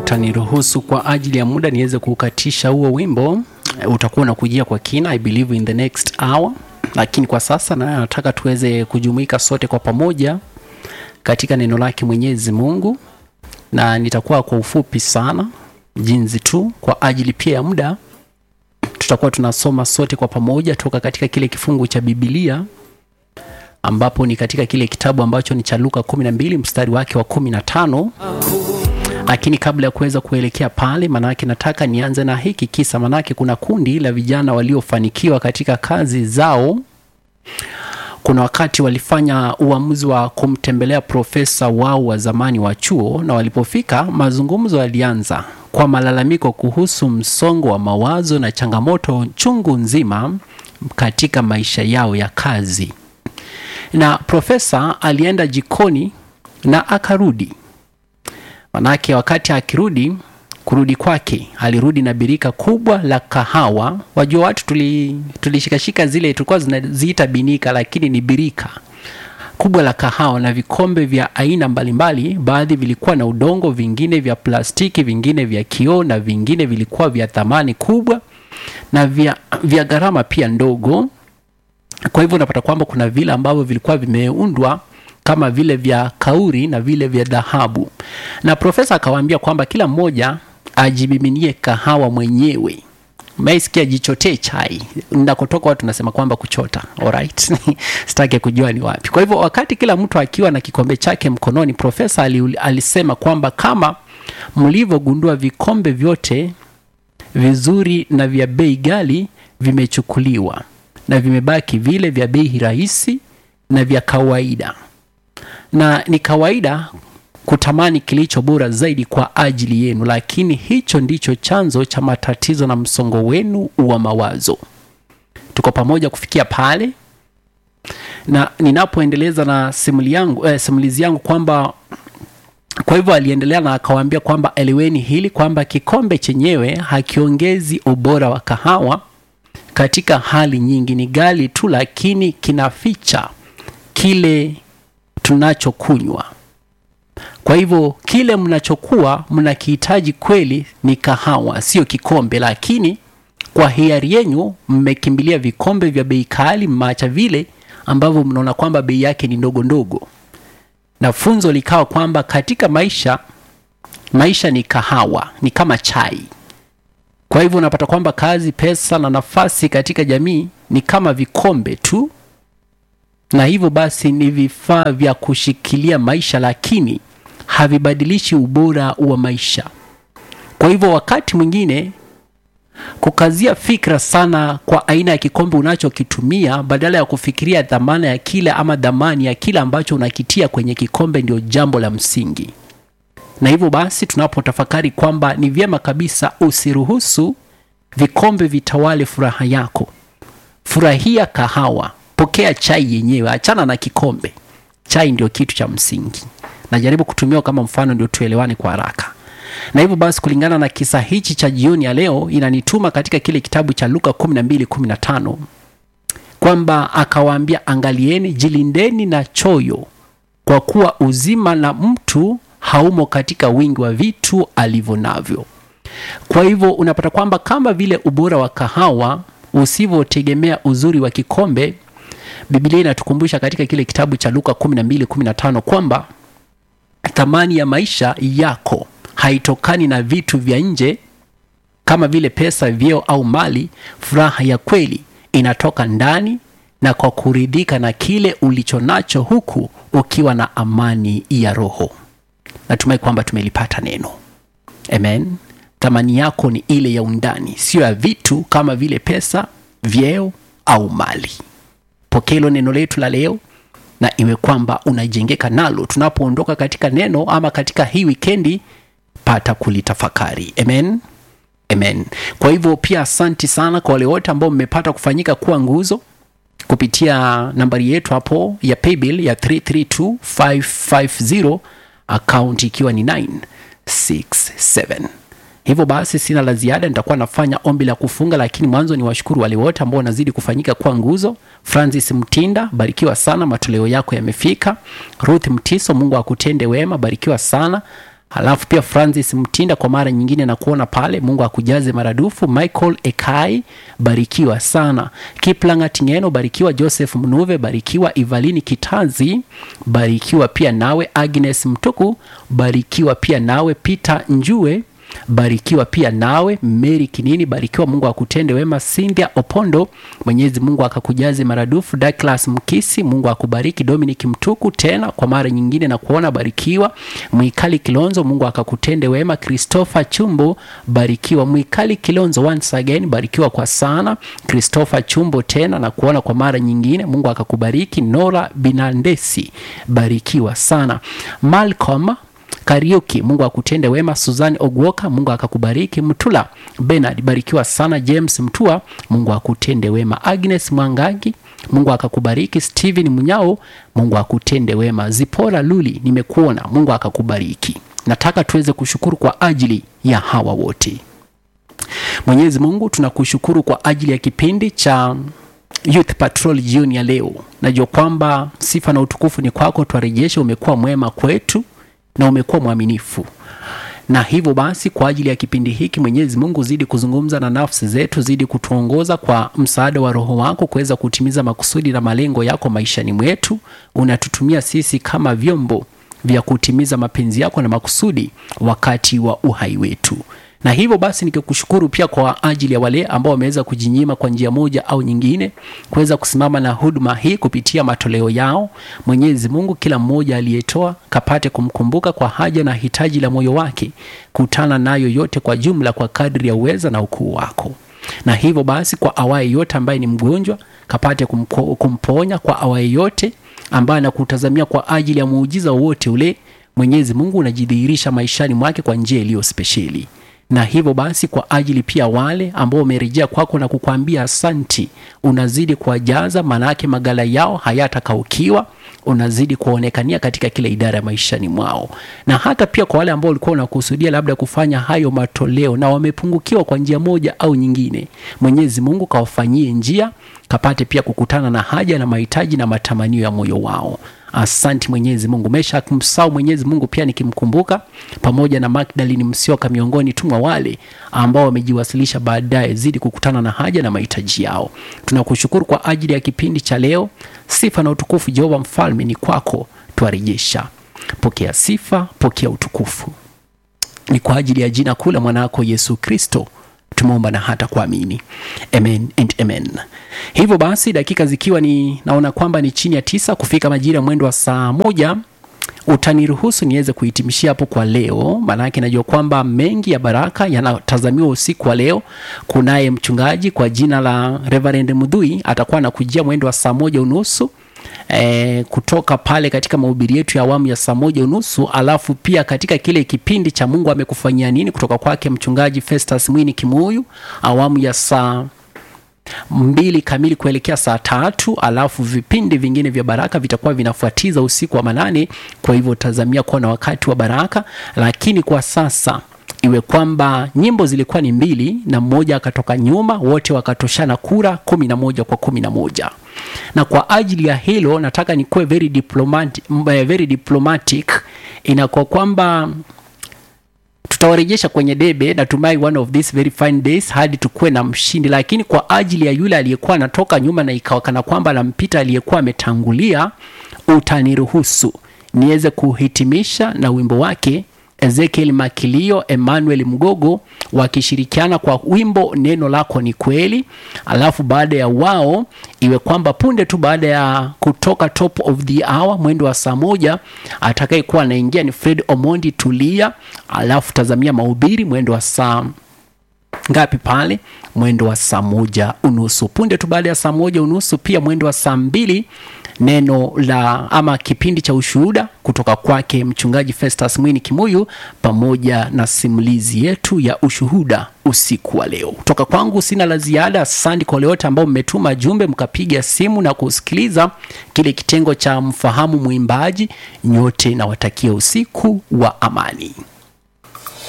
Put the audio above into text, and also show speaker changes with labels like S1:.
S1: utaniruhusu kwa ajili ya muda niweze kukatisha huo wimbo, utakuwa unakujia kwa kina, I believe in the next hour, lakini kwa sasa na nataka tuweze kujumuika sote kwa pamoja katika neno lake Mwenyezi Mungu, na nitakuwa kwa ufupi sana jinsi tu kwa ajili pia ya muda tutakuwa tunasoma sote kwa pamoja toka katika kile kifungu cha Biblia ambapo ni katika kile kitabu ambacho ni cha Luka 12 mstari wake wa 15. Lakini kabla ya kuweza kuelekea pale, manake nataka nianze na hiki kisa, manake kuna kundi la vijana waliofanikiwa katika kazi zao. Kuna wakati walifanya uamuzi wa kumtembelea profesa wao wa zamani wa chuo, na walipofika, mazungumzo yalianza kwa malalamiko kuhusu msongo wa mawazo na changamoto chungu nzima katika maisha yao ya kazi. Na profesa alienda jikoni na akarudi. Manake wakati akirudi, kurudi kwake alirudi na birika kubwa la kahawa. Wajua watu tuli tulishikashika zile tulikuwa zinaziita binika, lakini ni birika kubwa la kahawa na vikombe vya aina mbalimbali. Baadhi vilikuwa na udongo, vingine vya plastiki, vingine vya kioo na vingine vilikuwa vya thamani kubwa na vya, vya gharama pia ndogo. Kwa hivyo unapata kwamba kuna vile ambavyo vilikuwa vimeundwa kama vile vya kauri na vile vya dhahabu, na profesa akawaambia kwamba kila mmoja ajimiminie kahawa mwenyewe. Maisikia jichotee chai. Nakotoka watu nasema kwamba kuchota. Alright. Sitaki kujua ni wapi. Kwa hivyo wakati kila mtu akiwa na kikombe chake mkononi, profesa ali, alisema kwamba kama mlivyogundua, vikombe vyote vizuri na vya bei ghali vimechukuliwa na vimebaki vile vya bei rahisi na vya kawaida, na ni kawaida kutamani kilicho bora zaidi kwa ajili yenu, lakini hicho ndicho chanzo cha matatizo na msongo wenu wa mawazo. Tuko pamoja kufikia pale, na ninapoendeleza na simuli yangu, eh, simulizi yangu kwamba kwa hivyo aliendelea na akawaambia kwamba eleweni hili kwamba kikombe chenyewe hakiongezi ubora wa kahawa katika hali nyingi, ni ghali tu, lakini kinaficha kile tunachokunywa. Kwa hivyo kile mnachokuwa mnakihitaji kweli ni kahawa, sio kikombe, lakini kwa hiari yenu mmekimbilia vikombe vya bei kali, mmeacha vile ambavyo mnaona kwamba bei yake ni ndogo ndogo. Na funzo likawa kwamba katika maisha, maisha ni kahawa, ni kama chai. Kwa hivyo unapata kwamba kazi, pesa na nafasi katika jamii ni kama vikombe tu, na hivyo basi ni vifaa vya kushikilia maisha, lakini havibadilishi ubora wa maisha. Kwa hivyo wakati mwingine kukazia fikra sana kwa aina ya kikombe unachokitumia badala ya kufikiria dhamana ya kile ama dhamani ya kile ambacho unakitia kwenye kikombe ndio jambo la msingi. Na hivyo basi tunapotafakari kwamba ni vyema kabisa usiruhusu vikombe vitawale furaha yako. Furahia kahawa, pokea chai yenyewe, achana na kikombe. Chai ndio kitu cha msingi. Najaribu kutumia kama mfano ndio tuelewane kwa haraka. Na hivyo basi kulingana na kisa hichi cha jioni ya leo inanituma katika kile kitabu cha Luka 12:15 kwamba akawaambia, angalieni, jilindeni na choyo, kwa kuwa uzima na mtu haumo katika wingi wa vitu alivyo navyo. Kwa hivyo unapata kwamba kama vile ubora wa kahawa usivyotegemea uzuri wa kikombe, Biblia inatukumbusha katika kile kitabu cha Luka 12:15 kwamba thamani ya maisha yako haitokani na vitu vya nje kama vile pesa, vyeo au mali. Furaha ya kweli inatoka ndani na kwa kuridhika na kile ulicho nacho, huku ukiwa na amani ya roho. Natumai kwamba tumelipata neno. Amen. Thamani yako ni ile ya undani, sio ya vitu kama vile pesa, vyeo au mali. Pokea hilo neno letu la leo na iwe kwamba unajengeka nalo tunapoondoka katika neno ama katika hii wikendi, pata kulitafakari. Amen, amen. Kwa hivyo pia asanti sana kwa wale wote ambao mmepata kufanyika kuwa nguzo kupitia nambari yetu hapo ya paybill ya 332550 account ikiwa ni 967 hivyo basi sina la ziada nitakuwa nafanya ombi la kufunga lakini mwanzo ni washukuru wale wote ambao wanazidi kufanyika kuwa nguzo francis mtinda barikiwa sana matoleo yako yamefika ruth mtiso mungu akutende wema barikiwa sana Halafu pia Francis Mtinda kwa mara nyingine na kuona pale, Mungu akujaze maradufu. Michael Ekai, barikiwa sana. Kiplanga Tingeno, barikiwa. Joseph Mnuve, barikiwa. Ivalini Kitazi, barikiwa pia nawe. Agnes Mtuku, barikiwa pia nawe. Peter Njue barikiwa pia nawe. Mary Kinini, barikiwa. Mungu akutende wema. Cynthia Opondo, Mwenyezi Mungu akakujaze maradufu. Douglas Mkisi, Mungu akubariki. Dominic Mtuku, tena kwa mara nyingine na kuona, barikiwa. Mwikali Kilonzo, Mungu akakutende wema. Christopher Chumbo, barikiwa. Mwikali Kilonzo, once again, barikiwa kwa sana. Christopher Chumbo, tena na kuona kwa mara nyingine, Mungu akakubariki. Nora Binandesi, barikiwa sana. Malcolm Kariuki, Mungu akutende wema. Suzan Ogwoka, Mungu akakubariki. Mtula Bernard, barikiwa sana. James Mtua, Mungu akutende wema. Agnes Mwangangi, Mungu akakubariki. Steven Munyao, Mungu akutende wema. Zipora Luli, nimekuona, Mungu akakubariki. Nataka tuweze kushukuru kwa ajili ya hawa wote. Mwenyezi Mungu, tunakushukuru kwa ajili ya kipindi cha Youth Patrol jioni ya leo. Najua kwamba sifa na utukufu ni kwako, twarejesha. Umekuwa mwema kwetu na umekuwa mwaminifu, na hivyo basi, kwa ajili ya kipindi hiki, Mwenyezi Mungu, zidi kuzungumza na nafsi zetu, zidi kutuongoza kwa msaada wa Roho wako kuweza kutimiza makusudi na malengo yako maishani mwetu. Unatutumia sisi kama vyombo vya kutimiza mapenzi yako na makusudi wakati wa uhai wetu na hivyo basi nikikushukuru pia kwa ajili ya wale ambao wameweza kujinyima kwa njia moja au nyingine kuweza kusimama na huduma hii kupitia matoleo yao. Mwenyezi Mungu, kila mmoja aliyetoa kapate kumkumbuka kwa haja na hitaji la moyo wake, kutana nayo yote kwa jumla kwa kadri ya uweza na ukuu wako. Na hivyo basi, kwa awaye yote ambaye ni mgonjwa kapate kumko, kumponya. Kwa awaye yote ambaye anakutazamia kwa ajili ya muujiza wowote ule, Mwenyezi Mungu unajidhihirisha maishani mwake kwa njia iliyo spesheli na hivyo basi kwa ajili pia wale ambao wamerejea kwako na kukwambia asanti, unazidi kuwajaza, maanake magala yao hayatakaukiwa, unazidi kuonekania katika kila idara ya maishani mwao. Na hata pia kwa wale ambao walikuwa wanakusudia labda kufanya hayo matoleo na wamepungukiwa kwa njia moja au nyingine, Mwenyezi Mungu kawafanyie njia, kapate pia kukutana na haja na mahitaji na matamanio ya moyo wao. Asanti Mwenyezi Mungu. Mesha kumsahau Mwenyezi Mungu pia nikimkumbuka pamoja na Magdalene Msioka miongoni tu mwa wale ambao wamejiwasilisha baadaye, zidi kukutana na haja na mahitaji yao. Tunakushukuru kwa ajili ya kipindi cha leo. Sifa na utukufu Jehova Mfalme ni kwako, twarejesha. Pokea sifa, pokea utukufu, ni kwa ajili ya jina kuu la mwanako Yesu Kristo tumeomba na hata kuamini, amen and amen. Hivyo basi dakika zikiwa ni naona kwamba ni chini ya tisa kufika majira mwendo wa saa moja, utaniruhusu niweze kuhitimishia hapo kwa leo, maanake najua kwamba mengi ya baraka yanatazamiwa usiku wa leo. Kunaye mchungaji kwa jina la Reverend Mudhui atakuwa anakujia mwendo wa saa moja unusu E, kutoka pale katika mahubiri yetu ya awamu ya saa moja unusu, alafu pia katika kile kipindi cha Mungu amekufanyia nini kutoka kwake mchungaji Festus Mwini Kimuyu awamu ya saa mbili kamili kuelekea saa tatu alafu vipindi vingine vya baraka vitakuwa vinafuatiza usiku wa manane. Kwa hivyo tazamia kuwa na wakati wa baraka, lakini kwa sasa iwe kwamba nyimbo zilikuwa ni mbili na mmoja akatoka nyuma, wote wakatoshana kura kumi na moja kwa kumi na moja na kwa ajili ya hilo nataka nikuwe very diplomatic, very diplomatic. Inakuwa kwamba tutawarejesha kwenye debe, natumai one of these very fine days hadi tukuwe na mshindi, lakini kwa ajili ya yule aliyekuwa anatoka nyuma na ikawa kana kwamba anampita aliyekuwa ametangulia, utaniruhusu niweze kuhitimisha na wimbo wake Ezekiel Makilio, Emmanuel Mgogo wakishirikiana kwa wimbo neno lako ni kweli. Alafu baada ya wao iwe kwamba punde tu baada ya kutoka top of the hour mwendo wa saa moja atakayekuwa anaingia ni Fred Omondi Tulia. Alafu tazamia mahubiri mwendo wa saa ngapi pale? Mwendo wa saa moja unusu. Punde tu baada ya saa moja unusu pia mwendo wa saa mbili neno la ama kipindi cha ushuhuda kutoka kwake mchungaji Festus Mwini Kimuyu pamoja na simulizi yetu ya ushuhuda usiku wa leo. Kutoka kwangu sina la ziada. Asante kwa wale wote ambao mmetuma jumbe mkapiga simu na kusikiliza kile kitengo cha mfahamu mwimbaji. Nyote nawatakia usiku wa amani.